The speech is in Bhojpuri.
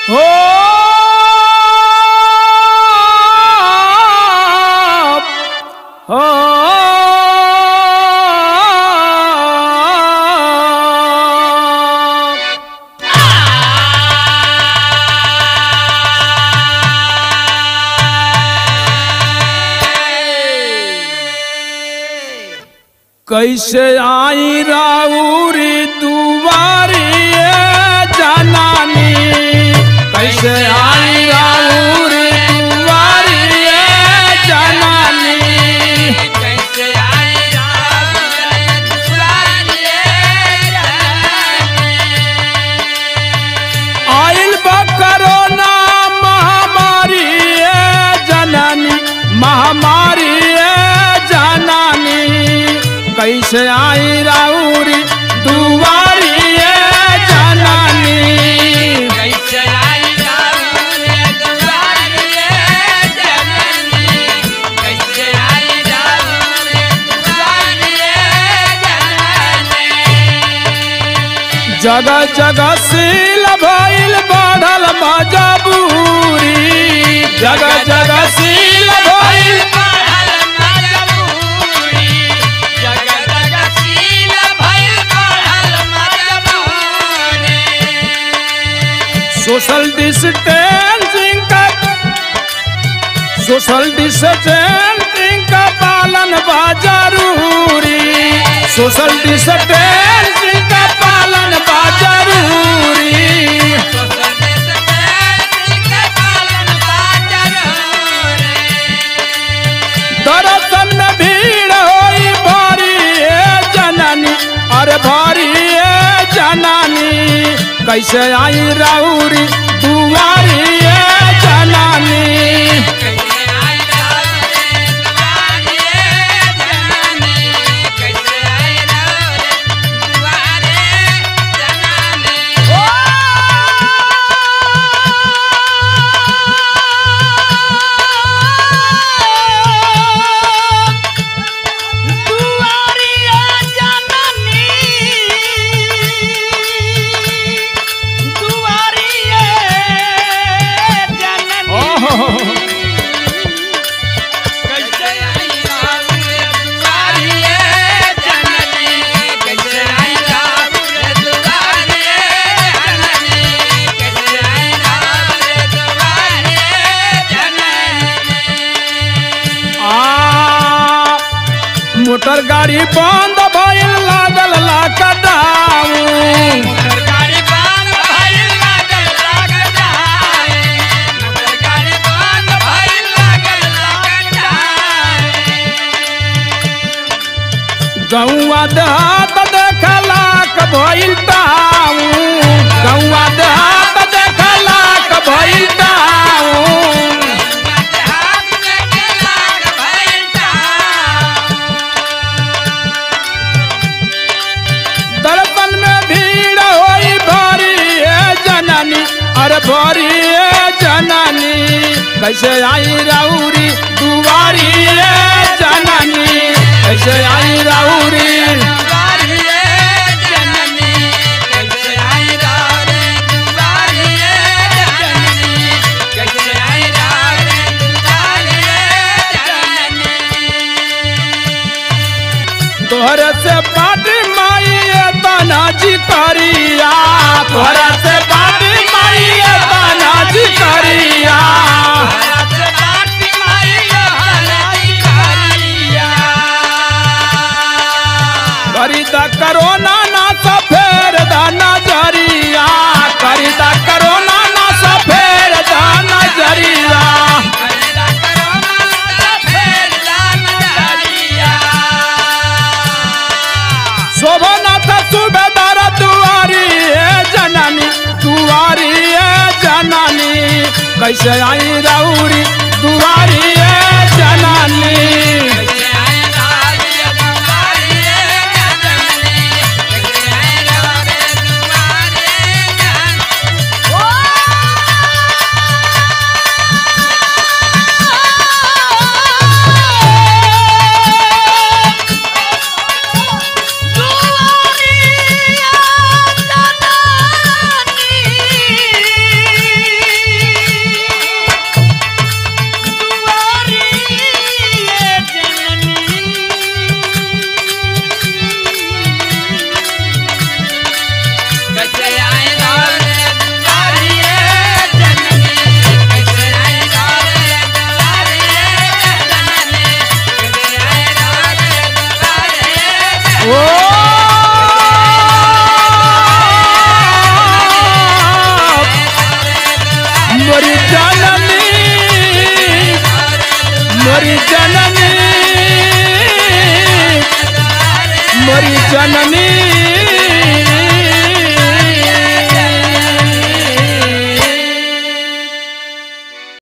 हो हो कैसे आई राउरी दुआरी जनानी कैसे आई राउरी दुआरी जनानी कैसे आई राम दुआरे आइल बा कोरोना महामारी जननी महामारी जनानी कैसे आई राउरी दुआरी जनानी कैसे आई राम दुआरे जननी कैसे आई राम दुआरे जननी जगह जगह सील भइल बढ़ल मजबूरी जगह जगह सील भइल सोशल डिस्टेंसिंग का सोशल डिस्टेंसिंग का पालन बा जरूरी सोशल डिस्टेंसिंग का पालन बा जरूरी दर्शन में भीड़ होई भारी ए जननी अरे भारी ए जननी कैसे आई राउरी दुआरी ए जननी ओहो आ मोटर गाड़ी बंद भइल लागल लॉकडाउन गौआ देहात देखलाक भइल टाउन गौआ देहात देखलाक भइल टाउन दर्पण में भीड़ होई भारी ए जननी अरे भारी ए जननी कैसे आई राउरी दुआरी ए जननी कैसे आई राउरी तोहरे से पाटी माई तना जी करिया तोहरे से पाटी माई तना जी करिया करीदा करोना ना सफेर दा नजरिया करीदा करोना ना सफेर दा नजरिया शोभनाथ सुबेदार दुआरी ए जननी दुआरी ए जननी कैसे आई राउरी दुआरी ए जननी दुआरी ओ मोरी जननी मोरी जननी मोरी जननी